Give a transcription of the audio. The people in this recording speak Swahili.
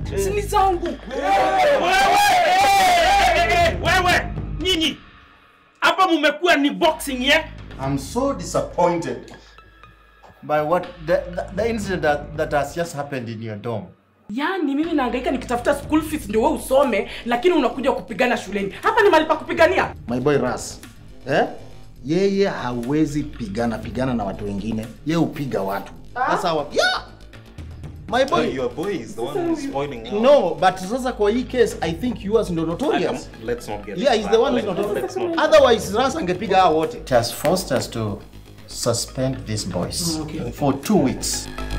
si ni zangu Wewe! Wewe! Nyinyi! Hapa mumekuwa ni boxing yeah? I'm so disappointed by what the, the, the incident that, that has just happened in your dorm. yaani mimi nahangaika nikitafuta school fees ndio wewe usome lakini unakuja kupigana shuleni hapa ni mahali pa kupigania My boy Ras. Eh? Yeye hawezi pigana pigana na watu wengine. Yeye upiga watu. That's how Yeah. My Boy, boy. your boy is the one who's spoiling now. No, but sasa kwa hii case I think yours ndo notorious. Um, let's not get Yeah, he's the one who's Let's- notorious. let's not- Otherwise Ras angepiga hao wote. It has forced us to suspend these boys for two weeks.